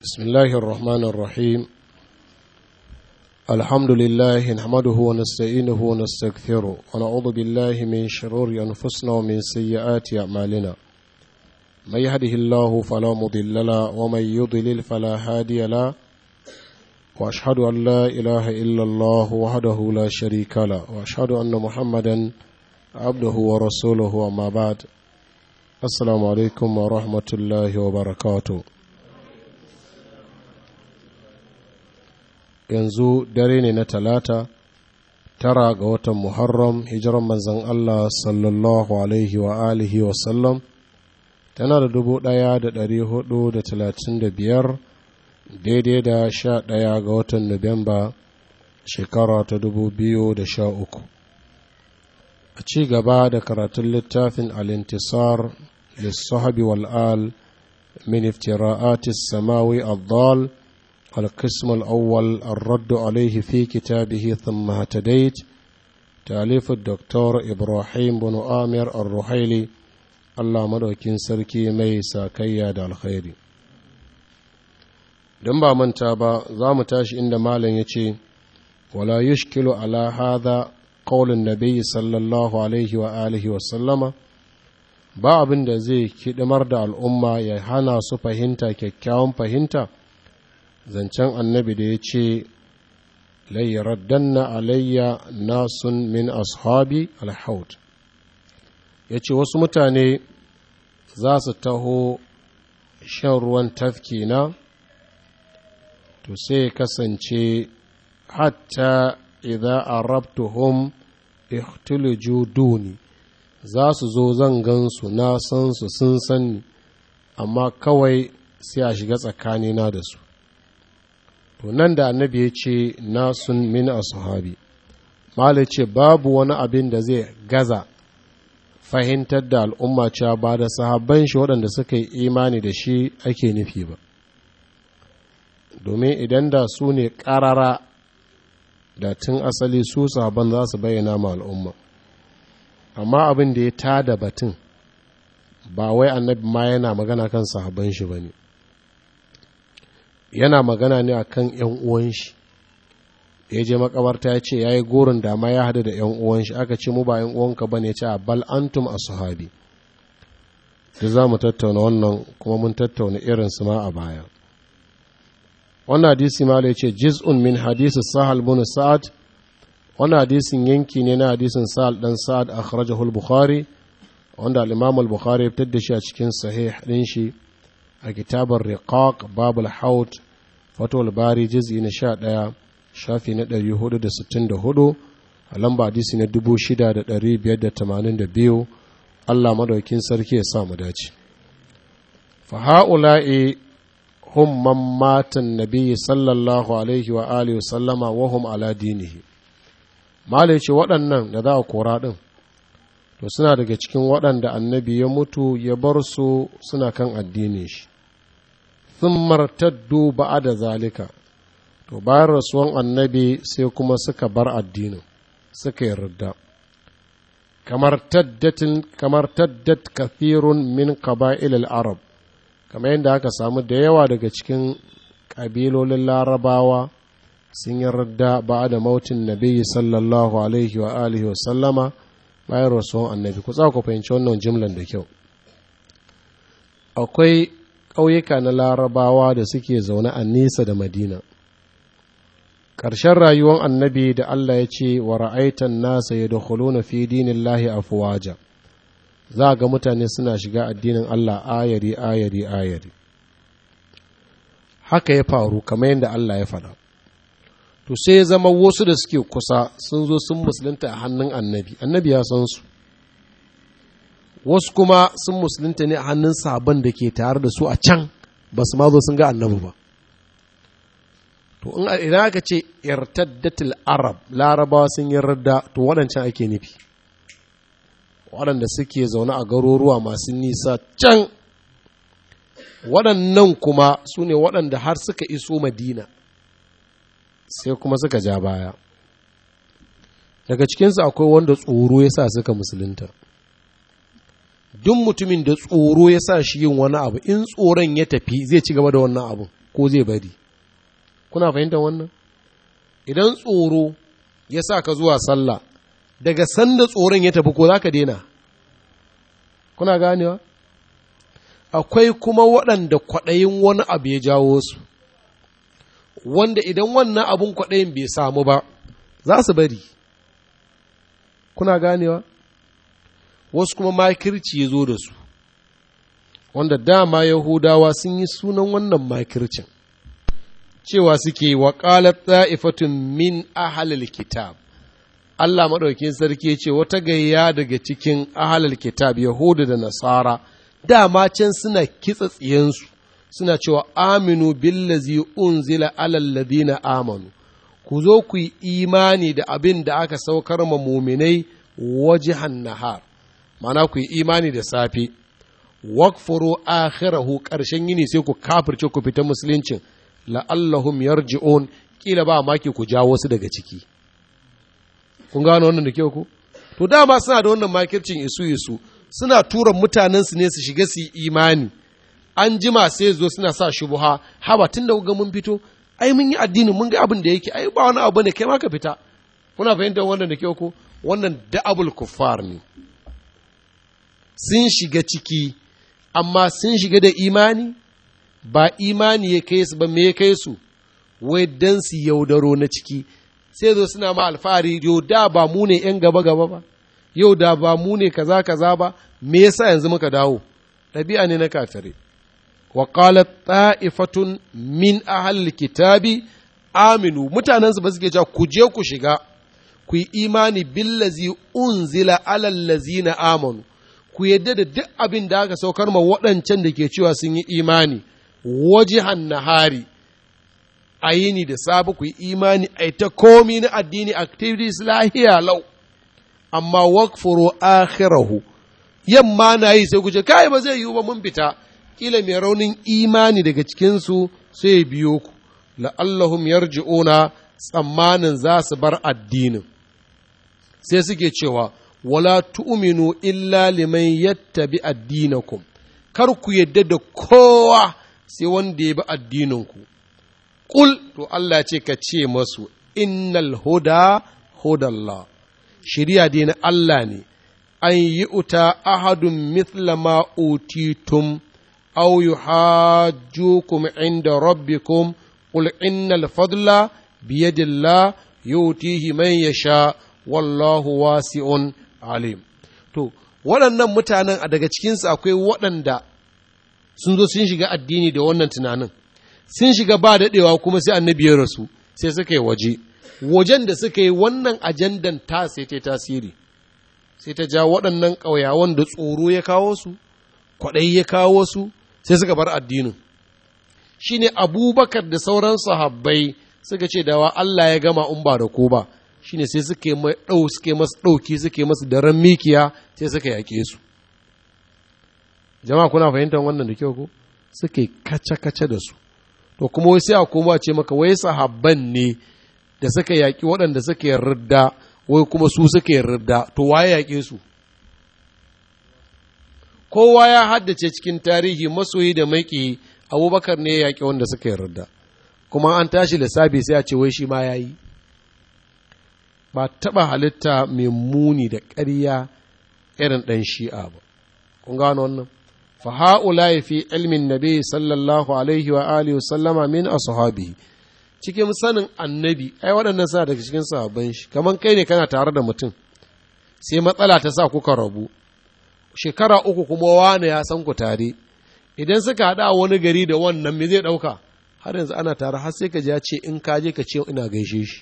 بسم الله الرحمن الرحيم الحمد لله نحمده ونستعينه ونستغفره ونعوذ بالله من شرور أنفسنا ومن سيئات أعمالنا من يهده الله فلا مضل له ومن يضلل فلا هادي له وأشهد أن لا إله إلا الله وحده لا شريك له وأشهد أن محمدا عبده ورسوله أما بعد السلام عليكم ورحمة الله وبركاته yanzu dare ne na talata tara ga watan muharram hijiran manzan Allah sallallahu alaihi wa alihi wa sallam tana da dubu ɗaya da ɗari hudu da talatin da biyar daidai da sha ɗaya ga watan nuwamba shekara ta dubu biyu da sha uku a ci gaba da karatun littafin alintisar lissahabi wal'al min iftira'atis samawi الضال القسم الأول الرد عليه في كتابه ثم اهتديت تأليف الدكتور إبراهيم بن آمر الرحيلي الله مدوكين سركي ميسا كياد الخير دم من تابا زام تاش إن مالا يتي ولا يشكل على هذا قول النبي صلى الله عليه وآله وسلم ba abin da zai kidimar da al'umma ya hana su fahimta kyakkyawan fahimta zancen annabi da ya ce layyaraddanna alayya nasun min ashabi alhaut ya ce wasu mutane za su taho shan ruwan tafki na to sai kasance hatta idza arabtuhum ihtuluju duni za su zo zan gansu na san su sun sani amma kawai sai a shiga tsakanina da su to nan da annabi ya ce nasun min ashabi mala ce babu wani abin da zai gaza fahimtar da al'umma cewa ba da sahabban shi waɗanda suka yi imani da shi ake nufi ba domin idan da su ne ƙarara da tun asali su sahabban za su bayyana ma al'umma amma abin da ya tada batun ba wai annabi ma yana magana kan sahabban shi ba ne yana magana ne akan yan uwan shi ya je makabarta ya ce ya yi gorin dama ya hadu da yan uwan shi aka ce mu ba yan uwanka ba ne ce a bal antum a sahabi da za mu tattauna wannan kuma mun tattauna irin su ma a baya wannan hadisi ma ya ce jiz'un min hadisi sahal bin sa'ad wannan hadisin yanki ne na hadisin sahal dan sa'ad akhrajahu al-bukhari wanda al-imam al-bukhari ya fitar da shi a cikin sahih din shi a kitabar riqaq babul haut fatul bari juz'i na sha ɗaya shafi na ɗari hudu da sittin da hudu a lamba hadisi na dubu shida da ɗari biyar da tamanin da biyu allah madaukin sarki ya sa mu dace fa ha'ula'i hum man matan nabiyyi sallallahu alaihi wa alihi wa sallama wa hum ala dinihi malai ce waɗannan da za a kora ɗin to suna daga cikin waɗanda annabi ya mutu ya bar su suna kan addinin shi sun martaddu ba'a da zalika to bayan rasuwan annabi sai kuma suka bar addinin suka yarda kamar taddatin kamar taddat kathirun min qaba'il arab kamar yadda aka samu da yawa daga cikin ƙabilolin larabawa sun yarda ba'a da mautin nabi sallallahu alaihi wa alihi wa sallama bayan rasuwan annabi ku ku fahimci wannan jimlan da kyau akwai ƙauyuka na larabawa da suke zaune a nesa da madina ƙarshen rayuwar annabi da allah ya ce wa ra'aitan nasa ya da na fi dinin lahi afuwaja za ga mutane suna shiga addinin allah ayari ayari ayari haka ya faru kamar yadda allah ya faɗa to sai ya zama wasu da suke kusa sun zo sun musulunta a hannun annabi annabi ya san su wasu kuma sun musulunta ne a hannun sabon da ke tare da su a can ba su ma zo sun ga annabi ba to idan aka ce irtaddatul arab larabawa sun yi radda to waɗancan ake nufi waɗanda suke zaune a garuruwa masu nisa can waɗannan kuma su ne waɗanda har suka iso madina sai kuma suka ja baya daga cikinsu akwai wanda tsoro ya sa suka musulunta duk mutumin da tsoro ya sa shi yin wani abu in tsoron ya tafi zai ci gaba da wannan abu ko zai bari kuna fahimtar wannan idan tsoro ya sa ka zuwa sallah daga sanda tsoron ya tafi ko za ka daina kuna ganewa akwai kuma waɗanda kwaɗayin wani abu ya jawo su wanda idan wannan abun kwaɗayin bai samu ba za su bari kuna ganewa wasu kuma makirci ya zo da su wanda dama yahudawa sun yi sunan wannan makircin cewa suke wa ƙalat ta'ifatun min ahalil kitab Allah maɗaukin sarki ce wata gayya daga cikin ahalil kitab yahudu da nasara dama can suna kitsa tsiyansu suna cewa aminu billazi unzila alal ladina amanu ku zo ku yi imani da abin da aka saukar ma muminai wajihan nahar mana ku yi imani da safe wakfuru akhirahu ƙarshen yini sai ku kafirce ku fita musuluncin la'allahum yarji'un kila ba maki ku jawo su daga ciki kun gano wannan da kyau ku to dama suna da wannan makircin isu isu suna tura mutanen su ne su shiga su yi imani an jima sai zo suna sa shubuha haba tun da ga mun fito ai mun yi addini mun ga abin da yake ai ba wani abu ne kai ma ka fita kuna fahimtar wannan da kyau ku wannan da'abul kuffar ne sun shiga ciki amma sun shiga da imani ba imani ya kai su ba me ya kai su wai dan su yaudaro na ciki sai zo suna ma alfahari yau da ba mu ne yan gaba gaba ba yau da ba mu ne kaza kaza ba me yasa yanzu muka dawo ɗabi'a ne na kafirai wa qalat ta'ifatun min ahli kitabi aminu mutanen su ba suke cewa ku je ku shiga ku yi imani billazi unzila alal lazina amanu ku yadda da duk abin da aka saukar ma waɗancan da ke cewa sun yi imani wajihan nahari a yini da sabu ku yi imani a ta komi na addini activities lahiya lau amma wakfuru akhirahu yamma na yi sai ku ce kai ba zai yiwu ba mun fita kila mai raunin imani daga cikinsu sai ya biyo ku la'allahum yarji'una tsammanin za su bar addinin sai suke cewa wala tu'minu illa liman yattabi addinakum kar ku yadda da kowa sai wanda ya bi addininku Ƙul to Allah ce ka ce masu innal huda hudallah shirya dai na Allah ne an yi uta ahadun mithla ma utitum aw yuhajjukum inda rabbikum qul innal fadla biyadillah yutihi man yasha wallahu wasi'un alim to waɗannan mutanen a daga cikinsu akwai waɗanda sun zo sun shiga addini da wannan tunanin sun shiga ba daɗewa kuma sai annabi ya rasu sai suka yi waje wajen da suka yi wannan ajandan ta sai ta tasiri sai ta ja waɗannan ƙauyawan da tsoro ya kawo su kwaɗayi ya kawo su sai suka bar addinin shi ne abubakar da sauran sahabbai suka ce dawa Allah ya gama in ba da ko ba shi ne sai suke ɗau suke masu ɗauki suke masu daren mikiya sai suka yaƙe su jama'a kuna fahimtar wannan da kyau ko suke kace-kace da su to kuma wai sai a koma ce maka wai sahabban ne da suka yaƙi waɗanda suka yarda wai kuma su suka yarda to waye yaƙe su kowa ya haddace cikin tarihi masoyi da maƙi abubakar ne ya yaƙi wanda suka yarda kuma an tashi lissafi sai a ce wai shi ma ya yi ba taɓa halitta mai muni da ƙarya irin ɗan shi'a ba kun gano wannan fa ha'ula fi ilmin nabi sallallahu alaihi wa alihi wa sallama min ashabihi cikin sanin annabi ai waɗannan suna daga cikin sahabban shi kamar kai ne kana tare da mutum sai matsala ta sa kuka rabu shekara uku kuma wane ya san ku tare idan suka haɗa a wani gari da wannan me zai ɗauka har yanzu ana tare har sai ka ji ya ce in ka je ka ce ina gaishe shi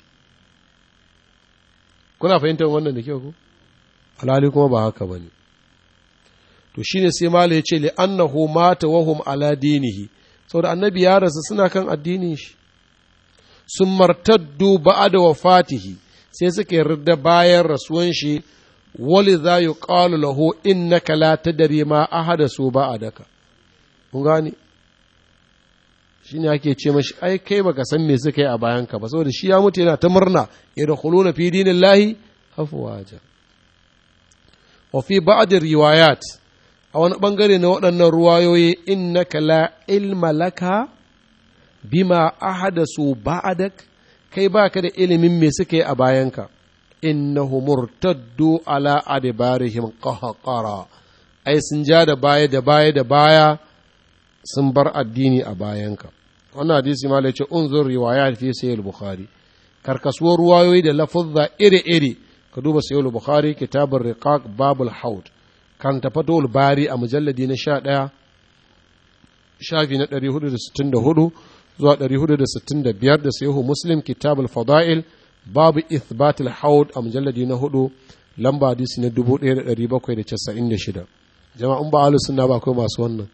kuna fahimtar wannan da kyau ko alhali kuma ba haka bane to shine sai malai ya ce li annahu mata wa hum ala dinihi saboda annabi ya rasu suna kan addinin shi sun martaddu ba'da wafatihi sai suka yarda bayan rasuwan shi wali za yi ƙalu lahu innaka la tadri ma ahada su ba'adaka kun gane shi ne ake ce mashi ai kai baka san me suka yi a bayanka ba saboda shi ya mutu yana ta murna ya da na fi dinin lahi afuwaja wa fi ba'dir riwayat a wani bangare na waɗannan ruwayoyi innaka la ilma laka bima ahadasu ba'adak kai baka da ilimin me suka yi a bayanka innahu murtaddu ala adbarihim qahqara ai sun ja da baya da baya da baya sun bar addini a bayanka wannan hadisi ma ce unzur riwayat fi sahih bukhari karkasuwar ruwayoyi da lafuzza iri-iri ka duba sahih bukhari kitabur riqaq babul haud kan tafatul bari a mujalladi na 11 shafi na 464 zuwa 465 da sahihu muslim kitabul fada'il babu ithbatul haud a mujalladi na 4 lamba hadisi na 1796 jama'un ba ahlus sunna ba akwai masu wannan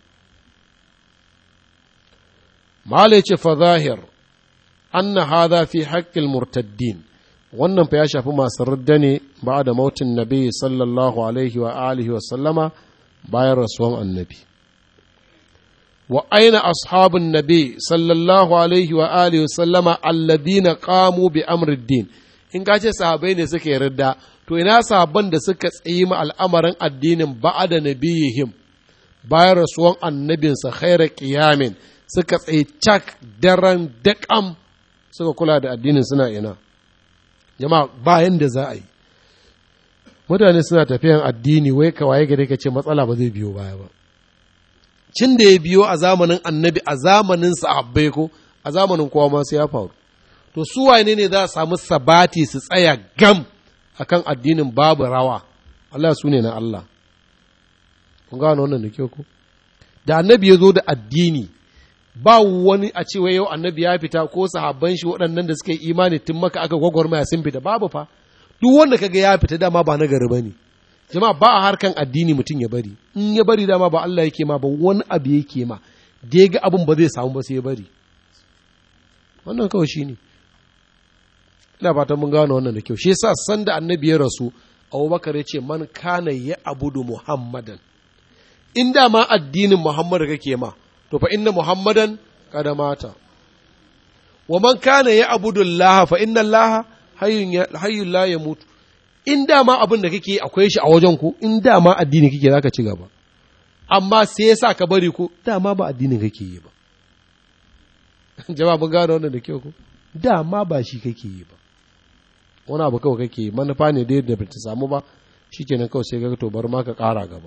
mala ce fa zahir anna hadha fi haqqil murtaddin wannan fa ya shafi masu radda ne ba da mautin nabi sallallahu alaihi wa alihi wa sallama bayan rasuwan annabi wa aina ashabun nabi sallallahu alaihi wa alihi wa sallama alladhina qamu bi amriddin in ka ce sahabai ne suka yarda to ina sahabban da suka tsayi ma al'amarin addinin ba'ada nabiyihim bayan rasuwan annabinsa khaira qiyamin suka tsaye cak daren daƙam suka kula da addinin suna ina jama'a bayan da za a yi mutane suna tafiyan addini wai kawai gare ka ce matsala ba zai biyo baya ba cin da ya biyo a zamanin annabi a zamanin sahabbai ko a zamanin kowa ma sai ya faru to su wane ne za a samu sabati su tsaya gam akan addinin babu rawa Allah su ne na Allah kun gano wannan da kyau ko da annabi ya zo da addini ba wani a cewa yau annabi ya fita ko sahabban shi waɗannan da suka yi imani tun maka aka gwagwarmaya sun fita babu fa duk wanda kaga ya fita dama ba na gari bane jama'a ba a harkan addini mutum ya bari in ya bari dama ba Allah yake ma ba wani abu yake ma da ya ga abin ba zai samu ba sai ya bari wannan kawai shine ina fatan mun gano wannan da kyau shi yasa sanda annabi ya rasu Abubakar ya ce man kana ya abudu Muhammadan in dama addinin Muhammad kake ma to fa inna muhammadan kada mata wa man kana ya abudu Allah fa inna Allah hayyun la yamutu in dama abin da kake akwai shi a wajen ku in dama addini kake zaka ci gaba amma sai yasa ka bari ku dama ba addinin kake yi ba jama'a mun gano wannan da kyau ku dama ba shi kake yi ba wani abu kawai kake yi manufa ne da ba ta samu ba shikenan kawai sai ga to bar ma ka ƙara gaba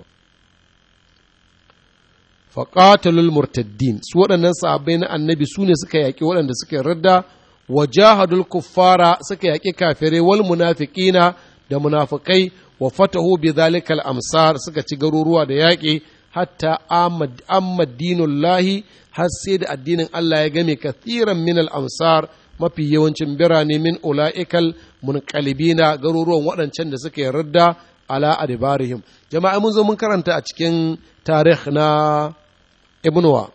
faƙatalul murtaddin su waɗannan sahabbai na annabi su ne suka yaƙi waɗanda suka radda wa jahadul kuffara suka yaƙi kafirai wal munafiqina da munafikai wa fatahu bi zalikal amsar suka ci garuruwa da yaƙi hatta amma dinullahi har sai da addinin Allah ya game kathiran min al amsar mafi yawancin birane min ula'ikal munqalibina garuruwan waɗancan da suka yarda ala adbarihim jama'a mun zo mun karanta a cikin tarikh na ibnuwa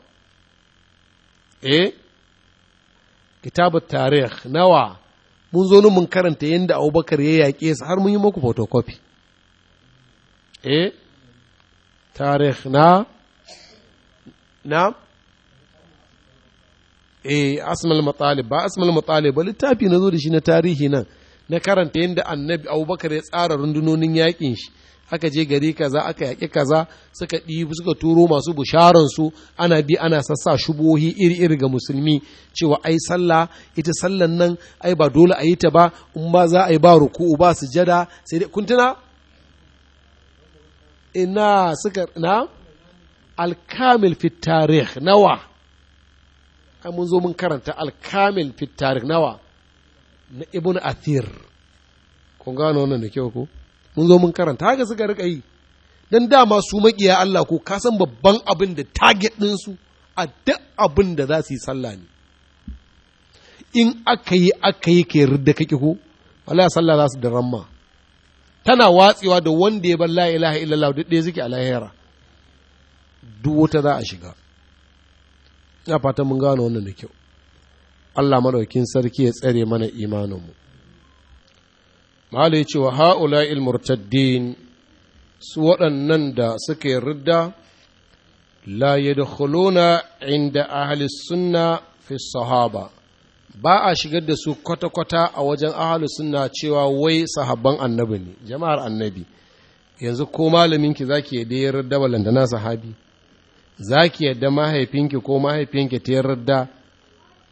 eh kitabu tarikh nawa mun zo mun karanta yadda abubakar ya yaƙe su har mun yi muku photocopy eh tarikh na na eh asmal matalib ba asmal matalib ba littafi na zo da shi na tarihi nan na karanta yadda annabi abubakar ya tsara rundunonin yaƙin shi aka je gari kaza aka yaƙi kaza suka ɗibi suka turo masu busharansu ana bi ana sassa shubohi iri-iri ga musulmi cewa ai sallah ita sallan nan ai ba dole a yi ta ba in ba za a yi ba ruku'u ba sujada sai dai kun tuna ina suka na alkamil fi tarikh nawa ai mun zo mun karanta alkamil fi tarikh nawa na ibn athir kun gano wannan da kyau ko mun zo mun karanta haka suka rika yi dan dama su makiya Allah ko ka san babban abin da target din su a duk abin da za su yi sallah ne in aka yi aka yi kai ridda kake ko Allah sallah za su da ramma tana watsewa da wanda ya bar la ilaha illallah duk ɗaya suke a lahira duk wata za a shiga ina fatan mun gano wannan da kyau Allah madaukin sarki ya tsare mana imaninmu Malu ya ce wa ha'ula'il murtaddin su waɗannan da suka yi ridda la yadkhuluna inda ahli sunna fi sahaba ba a shigar da su kwata-kwata a wajen ahli sunna cewa wai sahabban annabi ne jama'ar annabi yanzu ko malaminki zaki yadda ya ridda balantana sahabi zaki yadda mahaifinki ko mahaifinki ta yarda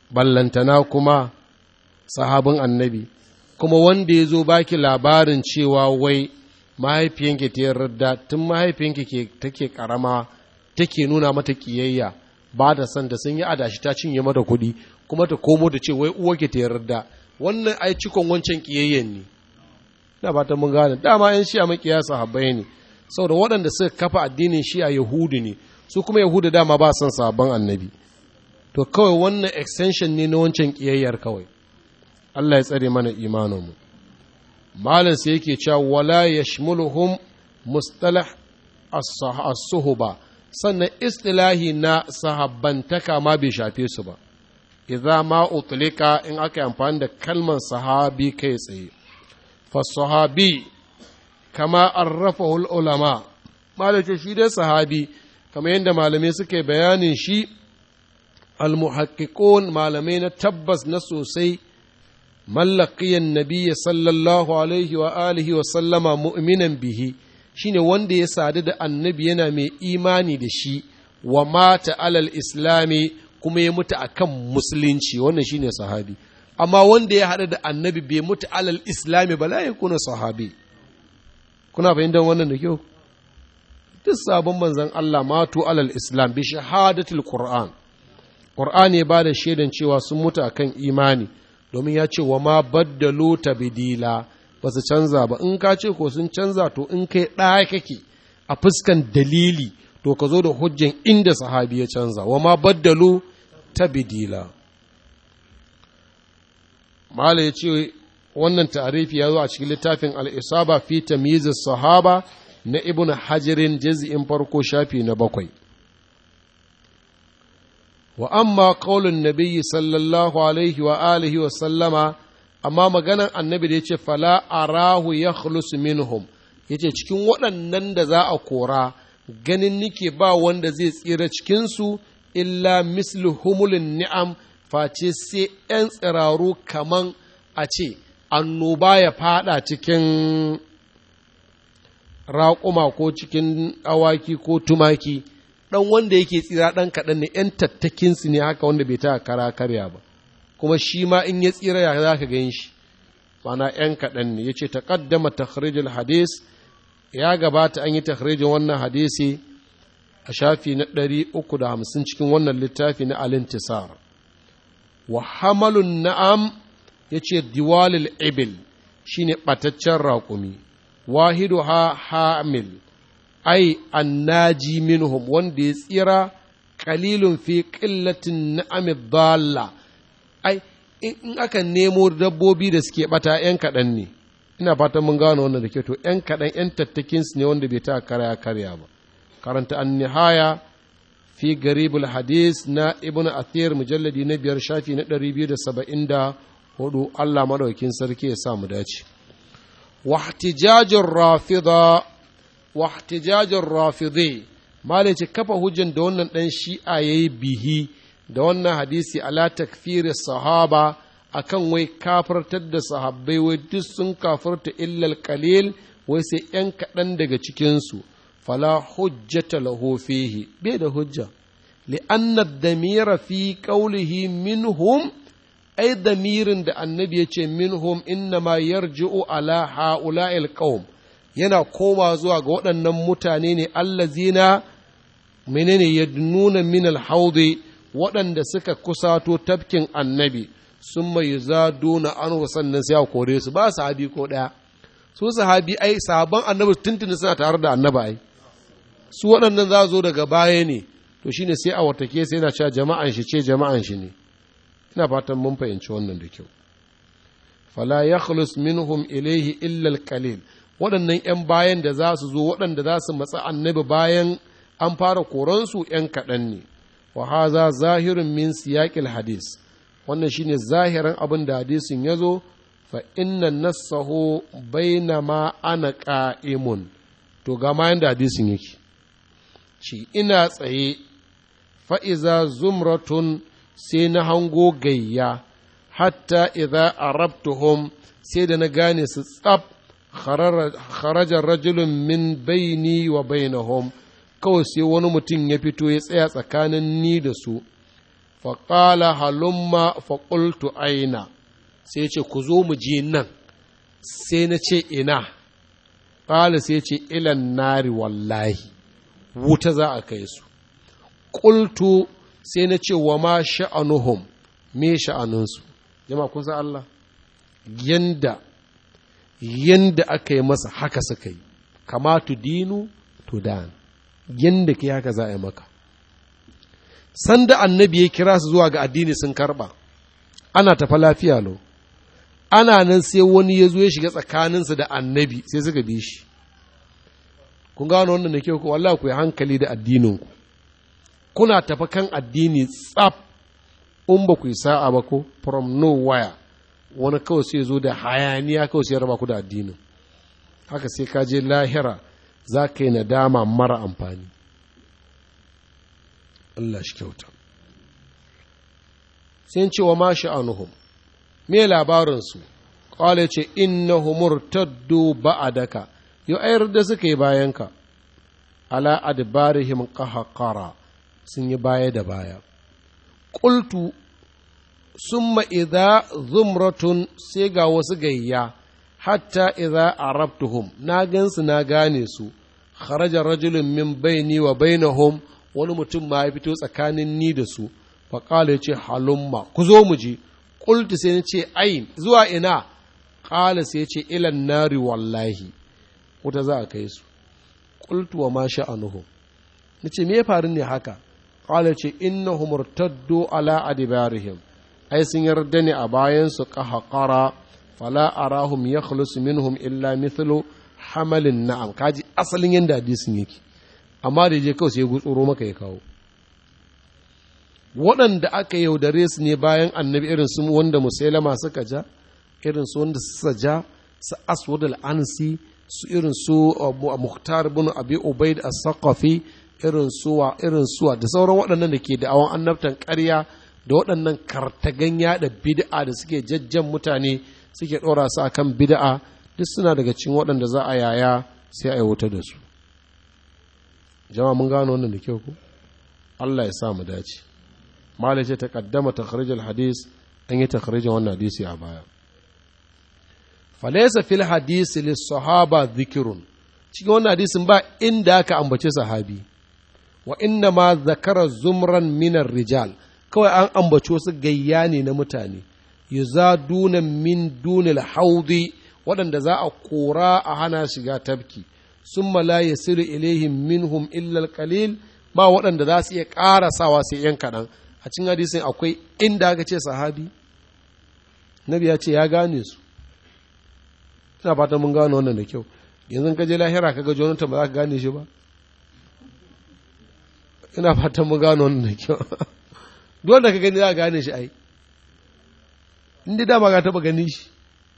ballantana kuma sahabin annabi kuma wanda ya zo baki labarin cewa wai mahaifiyanki ta yarda tun mahaifiyanki ke take karama take nuna mata kiyayya ba da san da sun yi adashi ta cinye mata kuɗi kuma ta komo da ce wai uwarki ta yarda wannan ai cikon wancan kiyayyen ne na ba ta mun gane dama yan shi'a makiya sahabbai ne saboda waɗanda suka kafa addinin shi'a yahudu ne su kuma yahudu dama ba son sabon annabi to kawai wannan extension ne na wancan kiyayyar kawai Allah ya tsare mana imaninmu malam sai yake cewa wala yashmuluhum mustalah as-suhba sannan istilahi na sahabbantaka ma bai shafe su ba idza ma utlika in aka yi amfani da kalmar sahabi kai tsaye fa sahabi kama arrafahu ulama malace shi dai sahabi kamar yadda malamai suke bayanin shi almuhaqqiqun malamai na tabbas na sosai mallaqiyan nabiyyi sallallahu alaihi wa alihi wa sallama mu'minan bihi shine wanda ya sadu da annabi yana mai imani da shi wa mata alal islami kuma ya mutu akan musulunci wannan shine sahabi amma wanda ya haɗu da annabi bai mutu alal islami ba la yakuna sahabi kuna fahimtar wannan da kyau duk sabon manzon Allah matu alal islam bi shahadatul qur'an qur'an ya bada shaidan cewa sun mutu akan imani domin ya ce wa ma baddalu tabdila ba su canza ba in ka ce ko sun canza to in kai ɗaya kake a fuskan dalili to ka zo da hujjan inda sahabi ya canza wa ma baddalu tabdila mala ya ce wannan ta'arifi ya zo a cikin littafin al'isaba fi tamyizis sahaba na ibn hajirin juz'in farko shafi na bakwai wa amma qaulun nabiyyi sallallahu alaihi wa alihi wa sallama amma maganan annabi da yace fala arahu yakhlus minhum yace cikin waɗannan da za a kora ganin nike ba wanda zai tsira cikinsu illa mislu humulin ni'am face sai ‘yan tsiraru kaman a ce annoba ya fada cikin raƙuma ko cikin awaki ko tumaki ɗan wanda yake tsira ɗan kaɗan ne ‘yan tattakinsu ne haka wanda bai ta kara karya ba kuma shi ma in ya tsira ya za ka gan shi mana ‘yan kaɗan ne ya ce ta ƙaddama takhrijul hadis ya gabata an yi takhrijin wannan hadisi a shafi na ɗari uku da hamsin cikin wannan littafi na alintisar wa hamalun na'am ya ce diwalil ibil shine ɓataccen raƙumi wahidu ha hamil ai annaji minhum wanda ya tsira kalilun fi ƙillatin na'amid dalla ai in aka nemo dabbobi da suke ɓata ‘yan kaɗan ne ina fatan mun gano wannan da ke to ‘yan kaɗan ‘yan tattakinsu ne wanda bai ta karya karya ba karanta an nihaya fi garibul hadis na ibn athir mujalladi na biyar shafi na ɗari biyu da saba'in da hudu allah maɗaukin sarki ya sa mu dace wahtijajin rafida wahtijajin rafidai malice kafa hujjan da wannan ɗan shi'a ya yi bihi da wannan hadisi ala takfiri sahaba akan wai kafartar da sahabbai wai duk sun kafarta illal qalil wai sai ‘yan kaɗan daga cikinsu fala hujjata lahu fihi bai da hujja li'anna damira fi qawlihi minhum ai damirin da annabi ya ce minhum innama yarji'u ala ha'ula'il qaum yana koma zuwa ga waɗannan mutane ne allazina menene yadnuna min al-haudi waɗanda suka kusato tafkin annabi sun mai zaduna an sannan sai a kore su ba sahabi ko ɗaya su sahabi ai sahabban annabi tuntuni suna tare da annaba ai su waɗannan za zo daga baya ne to shine sai a watake sai yana cewa jama'an shi ce jama'an shi ne ina fatan mun fahimci wannan da kyau fala yakhlus minhum ilaihi illa alqalil waɗannan ‘yan bayan da za su zo waɗanda za su matsa annabi bayan an fara koransu ‘yan kaɗan ne wa haza zahirin min siyaƙil hadis wannan shine zahirin abin da hadisin ya zo fa inna nassahu bainama ana qa'imun to ga ma yanda hadisin yake shi ina tsaye fa'iza zumratun sai na hango gayya hatta idza arabtuhum sai da na gane su tsab kharajar rajulun min baini wa bainahum kawai sai wani mutum ya fito ya tsaya tsakanin ni da su faƙala halumma faƙultu aina sai ce ku zo mu je nan sai na ce ina ƙala sai ce ilan nari wallahi wuta za a kai su ƙultu sai na ce wa ma sha'anuhum me sha'anunsu jama kun san Allah yanda yanda aka yi masa haka suka yi kama tu dinu tu dan yanda ke haka za a yi maka sanda annabi ya kira su zuwa ga addini sun karba ana tafa lafiya lo ana nan sai wani ya zo ya shiga tsakaninsu da annabi sai suka bi shi kun gano wannan da kyau ko wallahi ku yi hankali da addininku kuna tafa kan addini tsaf in ba ku yi sa'a ba ko from nowhere wani kawai sai zo da hayaniya kawai sai raba ku da addinin haka sai ka je lahira za ka yi nadama mara amfani Allah shi kyauta sai ce wa ma sha'anuhum me labarinsu ƙwale ce innahu murtaddu ba'adaka yau ayar da suka yi bayanka ala adbarihim qahqara sun yi baya da baya qultu summa idza zumratun sai ga wasu gayya hatta idza arabtuhum na gansu na gane su kharaja rajulun min baini wa bainahum wani mutum ma ya fito tsakanin ni da su faƙala ya ce halumma ku zo mu je ƙultu sai na ce ayin zuwa ina ƙala sai ya ce ilan nari wallahi wuta za a kai su ƙultu wa ma sha'anuhu na ce me ya faru ne haka ƙala ce innahu murtaddu ala adibarihim ai sun yarda ne a bayan su qahqara fala arahum yakhlusu minhum illa mithlu hamalin na'am kaji asalin yanda hadisin yake amma da je kawai sai ya gutsuro maka ya kawo waɗanda aka yaudare su ne bayan annabi irin su wanda musailama suka ja irin su wanda suka ja su aswad al-ansi su irin su muhtar bin abi ubaid as-saqafi irin suwa irin suwa da sauran waɗannan da ke da awon annabtan ƙarya da waɗannan kartagan yaɗa bid'a da suke jajjan mutane suke ɗora su akan bid'a duk suna daga cikin waɗanda za a yaya sai a yi wuta da su jama'a mun gano wannan da kyau ko Allah ya sa mu dace malai ce ta kaddama takharijul hadis an yi takharijin wannan hadisi a baya falaysa fil hadisi lis sahaba dhikrun cikin wannan hadisin ba inda aka ambace sahabi wa inna ma zakara zumran minar rijal kawai an ambace su gayya ne na mutane yuzaduna min dunil haudi waɗanda za a kora a hana shiga tafki summa la yasiru ilaihim minhum illa qalil ba waɗanda za su iya ƙarasawa sai yan kaɗan a cikin hadisin akwai inda aka ce sahabi nabi ya ce ya gane su ina fatan mun gano wannan da kyau yanzu ka je lahira ka ga jonathan ba za ka gane shi ba ina fatan mun gano wannan da kyau duk da ka gani za ka gane shi ai inda dama ka taba gani shi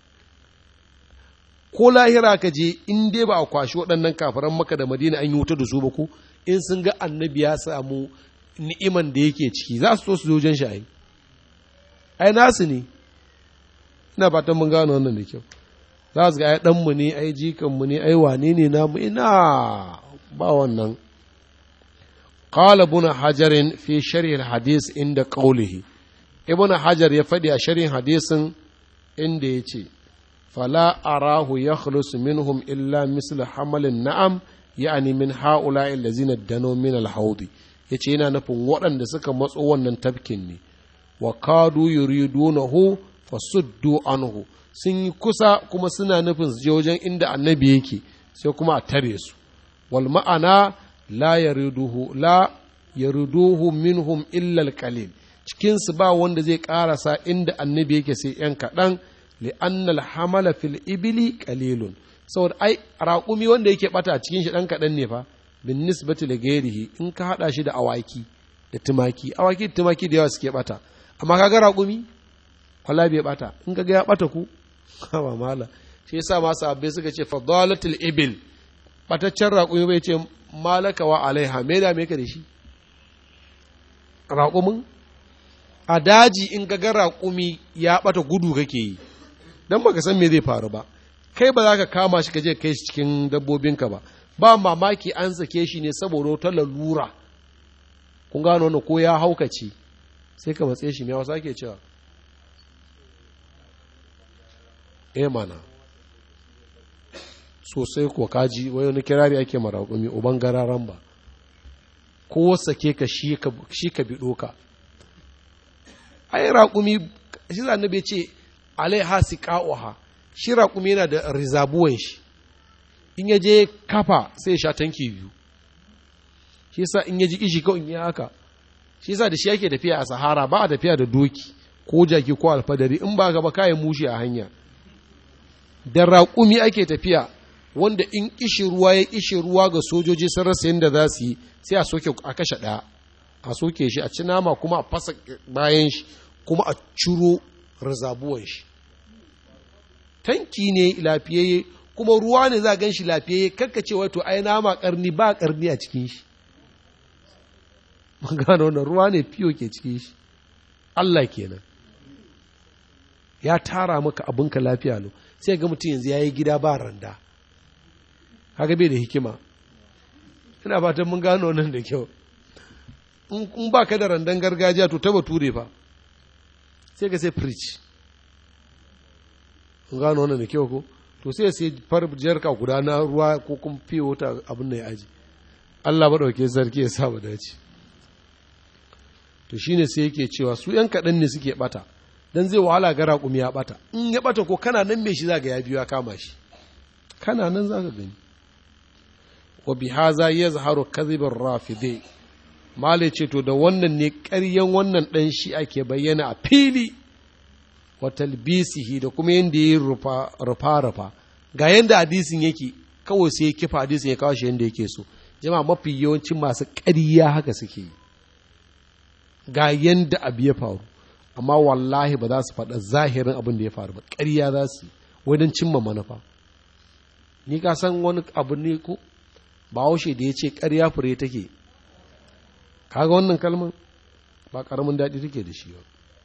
ko lahira ka je in dai ba a kwashi waɗannan kafaran maka da madina an yi wuta da su ba ko in sun ga annabi ya samu ni'iman da yake ciki za su so su zojen shi ai ai nasu ne ina fatan mun gano wannan da kyau za su ga ai ɗanmu ne ai jikanmu ne ai wane ne namu ina ba wannan qala ibn hajarin fi sharh hadis inda qawlihi ibn hajar ya faɗi a sharhin hadisin inda ya ce fala arahu yakhlusu minhum illa mislu hamalin na'am ya'ani min ha'ula'i allazina dano min al-haudi yace yana nufin waɗanda suka matso wannan tafkin ne wa kadu yuridunahu fasuddu anhu sun yi kusa kuma suna nufin su je wajen inda annabi yake sai kuma a tare su wal ma'ana la yariduhu la yariduhu minhum illa al-qalil cikin su ba wanda zai karasa inda annabi yake sai yan kaɗan li'annal hamala fil ibili qalilun saboda ai raƙumi wanda yake bata cikin shi ɗan kaɗan ne fa bin nisbati da gairihi in ka haɗa shi da awaki da tumaki awaki da tumaki da yawa suke bata amma kaga raƙumi wala bai bata in kaga ya bata ku ba mala shi yasa ma sahabbai suka ce fadalatul ibil bataccen raƙumi bai ce malaka wa alaiha me da me ka da shi raƙumin a daji in ga raƙumi ya bata gudu kake yi dan baka san me zai faru ba kai ba za ka kama shi ka je kai shi cikin dabbobinka ba ba mamaki an sake shi ne saboda wata lalura kun gano wannan ko ya haukace sai ka matse shi me wasu ake cewa eh mana sosai ko kaji wai wani kirari ake maraƙumi uban gararan ba ko sake ka shi ka biɗo ka ai raƙumi shi za bai ce alaiha siqa'uha shi raƙumi yana da rizabuwan shi in ya je kafa sai ya sha tanki biyu shi yasa in ya ji kishi kawai in yi haka shi yasa da shi yake tafiya a sahara ba a tafiya da doki ko jaki ko alfadari in ba gaba kayan mushi a hanya da raƙumi ake tafiya wanda in kishi ruwa ya kishi ruwa ga sojoji sun rasa yadda za su yi sai a soke a kashe ɗaya a soke shi a ci nama kuma a fasa bayan shi kuma a ciro rizabuwan shi tanki ne lafiyayye kuma ruwa ne za a gan shi lafiyayye kakka ce wato ai nama karni ba karni a cikin shi mun gano wannan ruwa ne fiyo ke cikin shi Allah kenan ya tara maka abinka lafiya lo sai ga mutum yanzu ya yi gida ba randa haka bai da hikima ina fatan mun gano nan da kyau in ba ka da randan gargajiya to taba ture fa sai ka sai preach mun gano wannan da kyau ko to sai sai far jarka guda na ruwa ko kuma fiye wata abin da ya aji Allah maɗauke sarki ya sa mu dace to shine sai yake cewa su ‘yan kaɗan ne suke ɓata don zai wahala ga raƙumi ya ɓata in ya ɓata ko kana nan mai shi za ga ya biyu ya kama shi kana nan za ka gani wa bi haza ya zaharu kazibin rafide male ce to da wannan ne ƙaryan wannan ɗan shi ake bayyana a fili wa talbisihi da kuma yadda ya rufa rufa ga yadda hadisin yake kawai sai ya kifa hadisin ya kawo shi yadda yake so jama'a mafi yawancin masu ƙarya haka suke yi ga yanda abu ya faru amma wallahi ba za su faɗa zahirin abin da ya faru ba ƙarya za su wajen cimma manufa ni ka san wani abu ne ko ba haushe da ya ce ƙarya fure take kaga wannan kalmar ba ƙaramin daɗi take da shi ba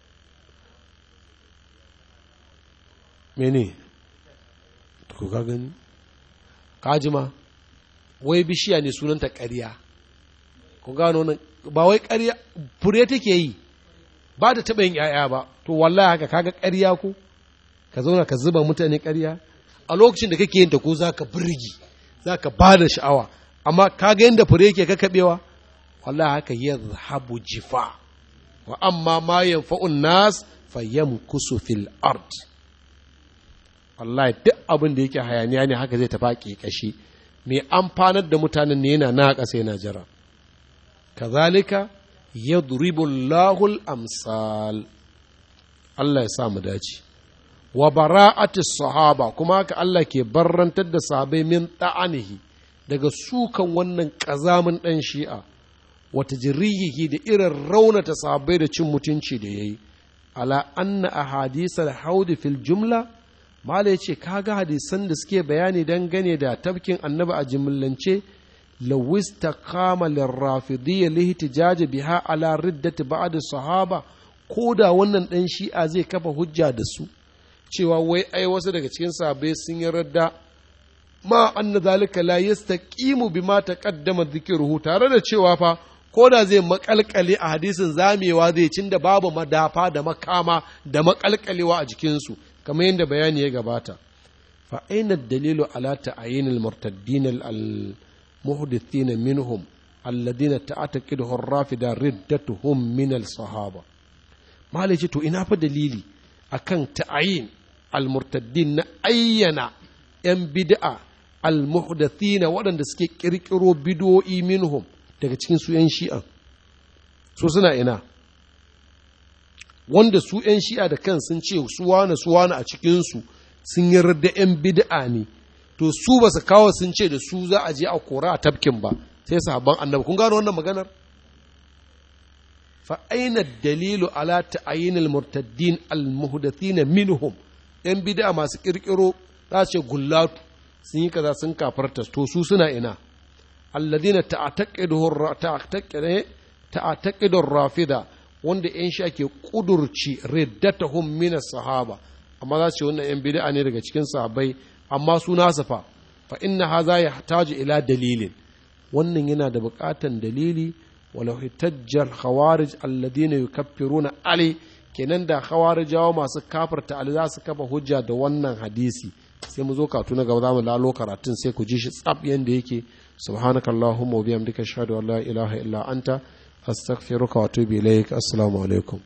mene ko ka gani kajima wai bishiya ne sunanta ƙarya ku gano nan ba wai ƙarya fure take yi ba da taɓa yin ‘ya'ya ba to wallahi haka kaga ƙarya ko ka zauna ka zuba mutane ƙarya a lokacin da kake yin ta ko za ka birgi za ka ba da sha'awa amma kaga yadda fure yake kakaɓewa wallahi haka ya zahabu jifa wa amma ma yanfa'un nas fa yamkusu fil ard wallahi duk abin da yake hayaniya ne haka zai tafi kashi mai amfanar da mutanen ne yana na ƙasa yana jira kazalika yadribu Allahul amsal Allah ya sa mu dace wa bara'ati sahaba kuma haka Allah ke barrantar da sahabbai min ta'anihi daga sukan wannan ƙazamin ɗan shi'a wata jirihihi da irin raunata sahabbai da cin mutunci da yayi ala anna ahadisa haudi fil jumla mala ya ce kaga hadisan da suke bayani dangane da tafkin annabi a jimillance lawista kama lirrafidiyya lihtijaji biha ala riddati ba'd sahaba ko da wannan dan shi'a zai kafa hujja da su cewa wai ai wasu daga cikin sahabbai sun yi radda ma anna zalika la yastaqimu bima taqaddama dhikruhu tare da cewa fa ko da zai makalkale a hadisin zamewa zai cin da babu madafa da makama da makalkalewa a jikinsu kamar yadda bayani ya gabata fa aina dalilu ala ta'ayin al-murtaddin al-muhdithin minhum alladhina ta'taqiduhu ar-rafida riddatuhum min al-sahaba malai ce to ina fa dalili akan ta'ayin al-murtaddin na ayyana yan bid'a al-muhdathin waɗanda suke kirkiro bid'o'i minhum daga cikin su yan shi'a so suna ina wanda su ‘yan shi'a da kan sun ce su wane su wane a cikinsu sun yarda ‘yan bid'a ne to su ba su kawo sun ce da su za a je a kora a tafkin ba sai sahabban annabi kun gano wannan maganar fa aina dalilu ala ta'ayin al-murtaddin al-muhdathina minhum ‘yan bid'a masu kirkiro za ce gullatu sun yi kaza sun kafarta to su suna ina alladhina ta'taqidu rafida wanda ‘yan sha ke ƙudurci riddatahum mina sahaba amma za su ce wannan ‘yan bid'a ne daga cikin sahabbai amma su nasa fa fa inna haza ya taji ila dalilin wannan yana da buƙatan dalili walau hitajjar khawarij alladina yukaffiruna ali kenan da khawarijawa masu kafarta ali za su kafa hujja da wannan hadisi sai mu zo katu na gaba za mu lalo karatun sai ku ji shi tsab yanda yake subhanakallahumma wa bihamdika ashhadu an la ilaha illa anta astaghfiruka wa atubu ilaik assalamu alaikum